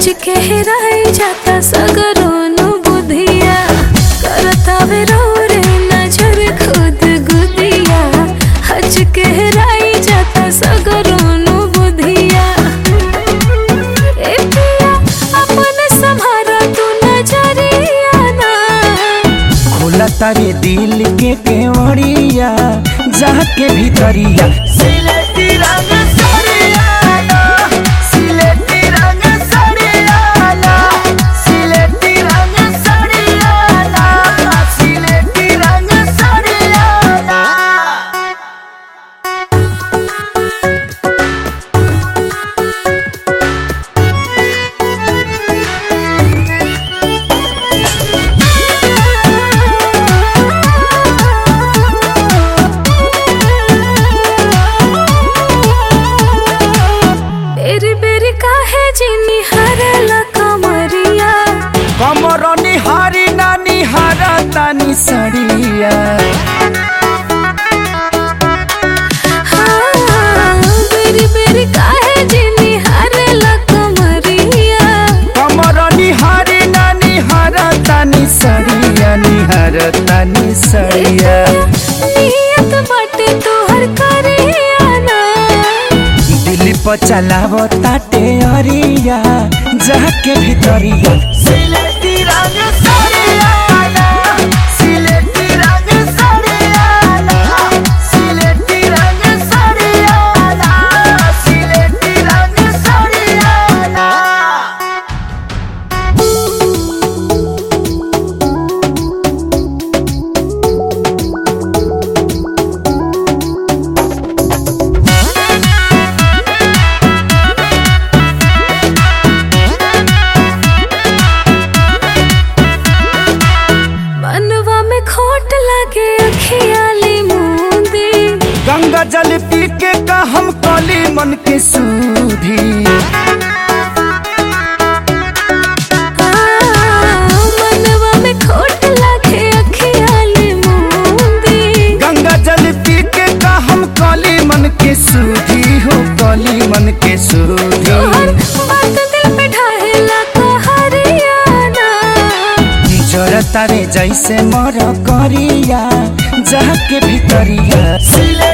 हज के हेराई जाता सगरोनु बुधिया करता वे रो रे नजर खुद गुदिया हज के हेराई जाता सगरोनु बुधिया ए पिया अपने संभारा तू नजरिया ना खोला तारे दिल के केवड़िया जाके भीतरिया सिलेटी रंग सरियाला सिलेटी रंग सरियाला सिलेटी रंग सरियाला सिलेटी रंग सरियाला बेरी बेरी काहे जिनी हरला कमरिया कमर निहारी ना निहारा तानी सड़िया हाँ, बेरी बेरी काहे जिनी हरला कमरिया कमर निहारी ना निहारा तानी सड़िया निहारा तानी सड़िया नियत बाटे तोहर करिया ना दिल पर चलाव ताटे अरिया जाके भीतरिया सिलेटी रंग सरियाला सिलेटी रंग सरियाला सिलेटी रंग सरियाला सिलेटी रंग सरियाला मनवा में खोट लगे अखियाली मुंदी गंगा जल पी के का हम कली मन के सूधी हाँ, मनवा में खोट लगे अखियाली मुंदी गंगा जल पी के का हम कली मन के सूधी हो कली मन के सूधी तोहर बात दिल पे ढाहेला कहरियाना जरता रे जैसे मर करिया जाके भीतरिया सिले